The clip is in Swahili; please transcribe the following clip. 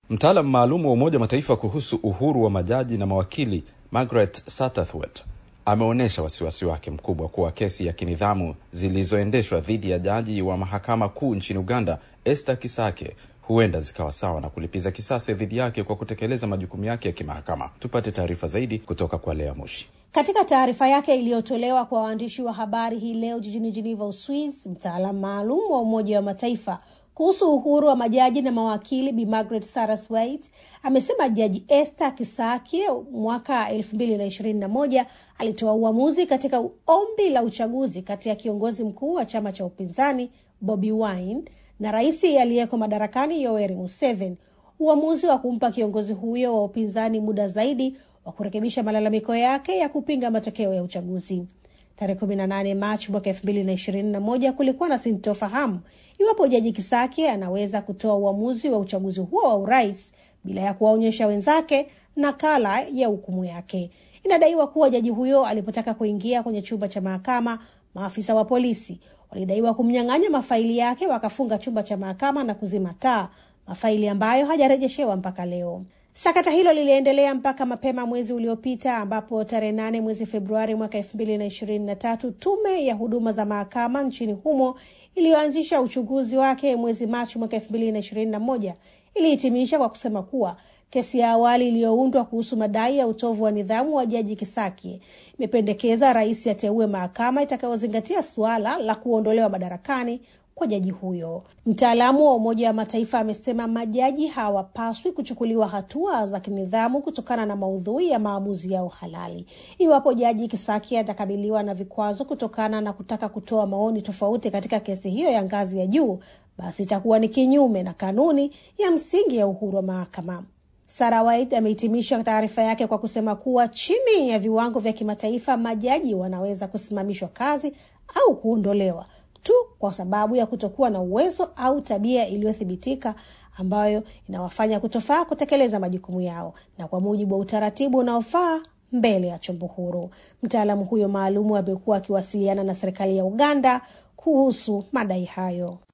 Mtaalam maalum wa Umoja wa Mataifa kuhusu uhuru wa majaji na mawakili Margaret Satterthwaite ameonyesha wasiwasi wake mkubwa kuwa kesi ya kinidhamu zilizoendeshwa dhidi ya jaji wa mahakama kuu nchini Uganda Esther Kisake huenda zikawa sawa na kulipiza kisasi dhidi yake kwa kutekeleza majukumu yake ya kimahakama. Tupate taarifa zaidi kutoka kwa Lea Mushi. Katika taarifa yake iliyotolewa kwa waandishi wa habari hii leo jijini Geneva, Uswiz, mtaalamu maalum wa Umoja wa Mataifa kuhusu uhuru wa majaji na mawakili Bi Margaret Saraswait amesema Jaji Esther Kisake mwaka elfu mbili na ishirini na moja alitoa uamuzi katika ombi la uchaguzi kati ya kiongozi mkuu wa chama cha upinzani Bobi Wine na rais aliyeko madarakani Yoweri Museveni, uamuzi wa kumpa kiongozi huyo wa upinzani muda zaidi wa kurekebisha malalamiko yake ya kupinga matokeo ya uchaguzi. Tarehe 18 Machi mwaka 2021 kulikuwa na sintofahamu iwapo Jaji Kisake anaweza kutoa uamuzi wa uchaguzi huo wa urais bila ya kuwaonyesha wenzake nakala ya hukumu yake. Inadaiwa kuwa jaji huyo alipotaka kuingia kwenye chumba cha mahakama, maafisa wa polisi walidaiwa kumnyang'anya mafaili yake, wakafunga chumba cha mahakama na kuzima taa, mafaili ambayo hajarejeshewa mpaka leo. Sakata hilo liliendelea mpaka mapema mwezi uliopita ambapo tarehe nane mwezi Februari mwaka elfu mbili na ishirini na tatu tume ya huduma za mahakama nchini humo iliyoanzisha uchunguzi wake mwezi Machi mwaka elfu mbili na ishirini na moja ilihitimisha kwa kusema kuwa kesi ya awali iliyoundwa kuhusu madai ya utovu wa nidhamu wa jaji Kisaki imependekeza rais ateue mahakama itakayozingatia suala la kuondolewa madarakani kwa jaji huyo. Mtaalamu wa Umoja wa Mataifa amesema majaji hawapaswi kuchukuliwa hatua za kinidhamu kutokana na maudhui ya maamuzi yao halali. Iwapo jaji Kisaki atakabiliwa na vikwazo kutokana na kutaka kutoa maoni tofauti katika kesi hiyo ya ngazi ya juu, basi itakuwa ni kinyume na kanuni ya msingi ya uhuru wa mahakama. Sarah White amehitimisha taarifa yake kwa kusema kuwa chini ya viwango vya kimataifa, majaji wanaweza kusimamishwa kazi au kuondolewa tu kwa sababu ya kutokuwa na uwezo au tabia iliyothibitika ambayo inawafanya kutofaa kutekeleza majukumu yao na kwa mujibu wa utaratibu unaofaa mbele ya chombo huru. Mtaalamu huyo maalumu amekuwa akiwasiliana na serikali ya Uganda kuhusu madai hayo.